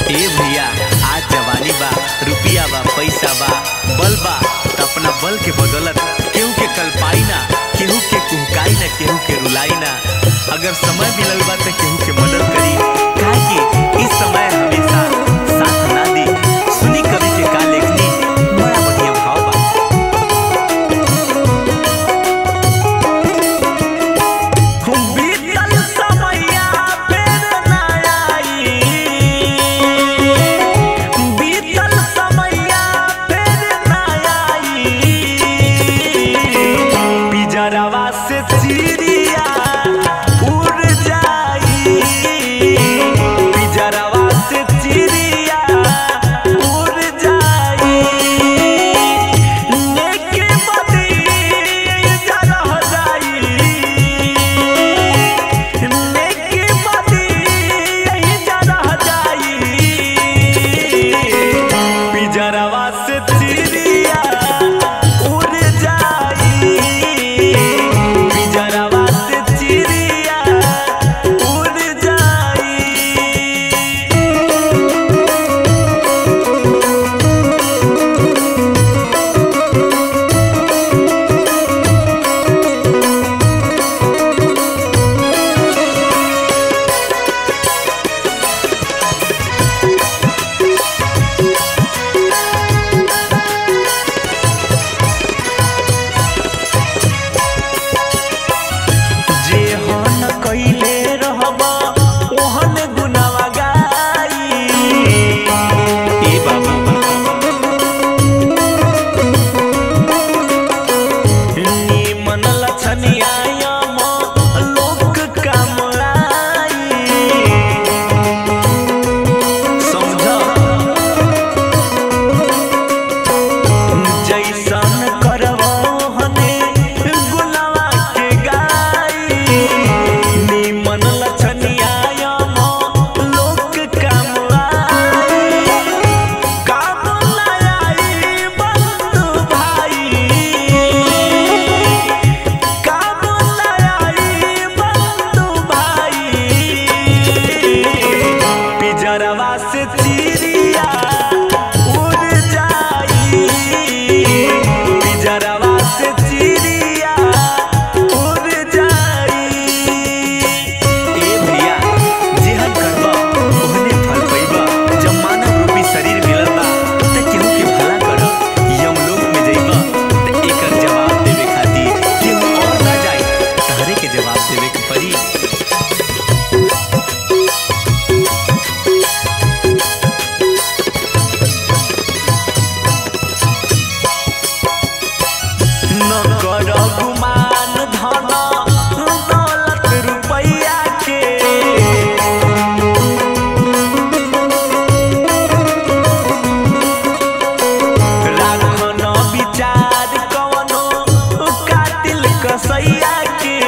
ए भैया आज जवानी बा रुपिया बा पैसा बा बल बा त अपना बल के बदौलत केहू के कल्पाई ना केहू के कुहकाई ना केहू के रुलाई ना अगर समय मिलल बा त केहू के मदद करी काहे कि इस समय हमेशा साथ ना दी सुनी कवि के का लेखनी बड़ा बढ़िया भाव बा बीतल समैया फेर ना आई बीतल समैया फेर ना आई पिजरवा से चिड़िया उड़ जाई पिजरवा से चिड़िया उड़ जाई नेके बदी जरह जाई नेके बदी जरह जाई पिजरवा से चिड़िया उड़ जाई पिजरवा से चिड़िया उड़ जाई जे हन कइले रहब ओहन गुनावा गाई ए बाबा निमन लछनिया यम लोक कामराई समझ जैसन करब हने गुलावा के गाई निमन लछनिया यम लोक कामराई काम आई बंधु भाई काम आई बंधु भाई पिजरवा से चिड़िया उड़ जाई पिजरवा से चिड़िया उड़ जाई ए भैया जेहन करबा ओहने फल पइबा जब मानव रूपी शरीर मिलल बा त केहू के भला करब यमलोक में जइबा त एकर जवाब देवे खातिर केहू और ना जाई तहरे के जवाब देवे के पड़ी न कर गुमान धन दौलत रुपैया के राखन विचार कवनो कातिल कसैया के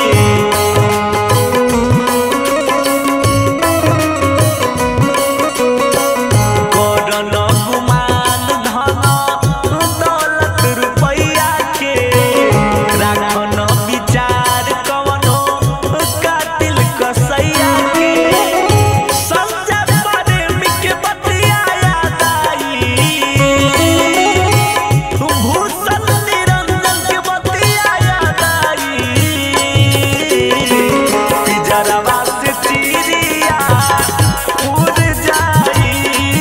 करन गुमान धन दौलत रुपैया के राखन विचार कवनो कातिल कसैया के समझ प्रेमी के बतिया याद आई भूषण निरंजन के बतिया याद आई पिजरवा से चिड़िया उड़ जाई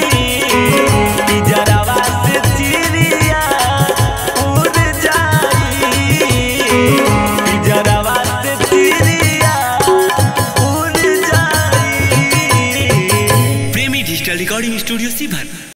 पिजरवा से चिड़िया उड़ जाई पिजरवा से चिड़िया उड़ जाई प्रेमी डिजिटल रिकॉर्डिंग स्टूडियो सीभर